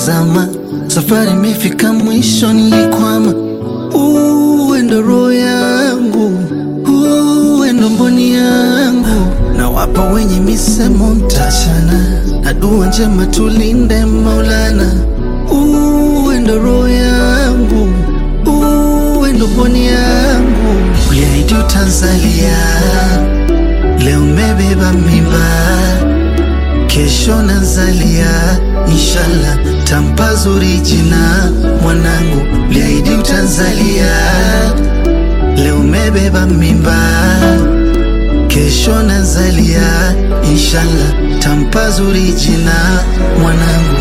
zama, safari imefika mwisho, nilikwama. Uwe ndo roho yangu, uwe ndo mboni yangu, na wapa wenye misemo mtachana, na dua njema tulinde Maulana. Uwe ndo roho yangu, uwe ndo mboni yangu, uliahidi utanzalia, leo umebeba mimba kesho nazalia, inshallah tampa zuri jina mwanangu, liahidi utanzalia, leo umebeba mimba, kesho nazalia, inshallah tampa zuri jina mwanangu.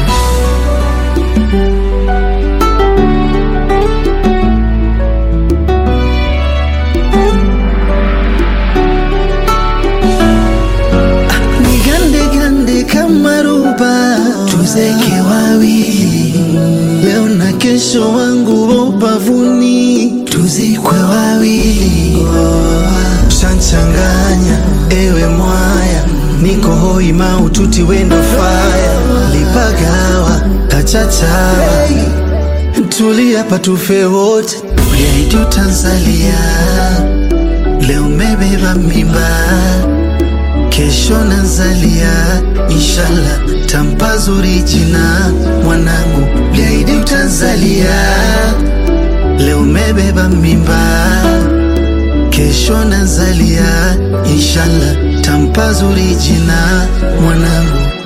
Nigande gande kama ruba, tuzeke wawili leo na kesho, wangu wa ubavuni, tuzikwe wawili. Shanchanganya ewe mwaya, niko hoi maututi wendo faya, lipagawa kachachawa, tulia patufe wote, uliahidi utanzalia, leo umebeba mimba kesho nazalia, inshallah tampa zuri jina mwanangu, liahidi utanzalia, leo umebeba mimba, kesho nazalia, inshallah tampa zuri jina mwanangu.